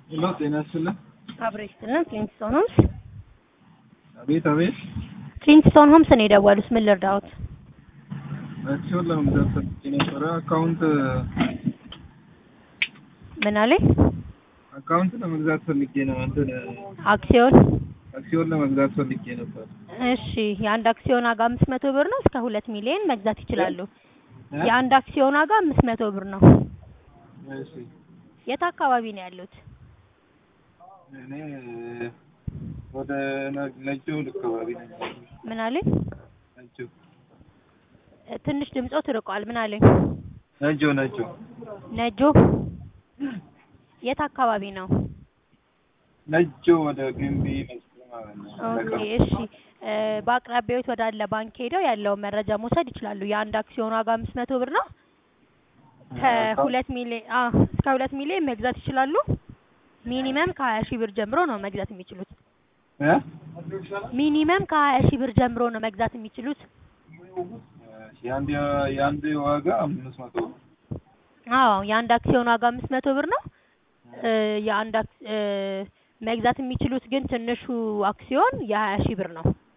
ሄሎ ጤና ይስጥልን። አብሮ ይስጥልን። ፍሊንትስቶን ሆምስ አቤት አቤት። ፍሊንትስቶን ሆምስ ነው የደወሉት። ምን ልርዳዎት? አክሲዮን ለመግዛት ፈልጌ ነበረ። አካውንት ምን አለኝ? አካውንት ለመግዛት ፈልጌ ነው። እንትን አክሲዮን አክሲዮን ለመግዛት ፈልጌ ነበር። እሺ፣ የአንድ አክሲዮን ዋጋ አምስት መቶ ብር ነው። እስከ ሁለት ሚሊዮን መግዛት ይችላሉ። እ? የአንድ አክሲዮን ዋጋ አምስት መቶ ብር ነው። እሺ የት አካባቢ ነው ያሉት? እኔ ወደ ነ- ነጆ አካባቢ ነኝ። ምን አለኝ? ነጆ ትንሽ ድምጾ ትርቋል። ምን አለኝ? ነጆ ነጆ ነጆ የት አካባቢ ነው? ነጆ ወደ ግንቢ መስሎ ማለት ነው። ኦኬ እሺ። እ፣ በአቅራቢያዎት ወዳለ ባንክ ሄደው ያለውን መረጃ መውሰድ ይችላሉ። የአንድ አክሲዮን ዋጋ አምስት መቶ ብር ነው። ከሁለት ሚሊዮን አ እስከ ሁለት ሚሊዮን መግዛት ይችላሉ። ሚኒመም ከሀያ ሺህ ብር ጀምሮ ነው መግዛት የሚችሉት። እ? ሚኒመም ከሀያ ሺህ ብር ጀምሮ ነው መግዛት የሚችሉት። የአንድ የአንድ ዋጋ አምስት መቶ ነው። አዎ የአንድ አክሲዮን ዋጋ አምስት መቶ ብር ነው። እ፣ የአንድ አክ- እ፣ መግዛት የሚችሉት ግን ትንሹ አክሲዮን የሀያ ሺህ ብር ነው።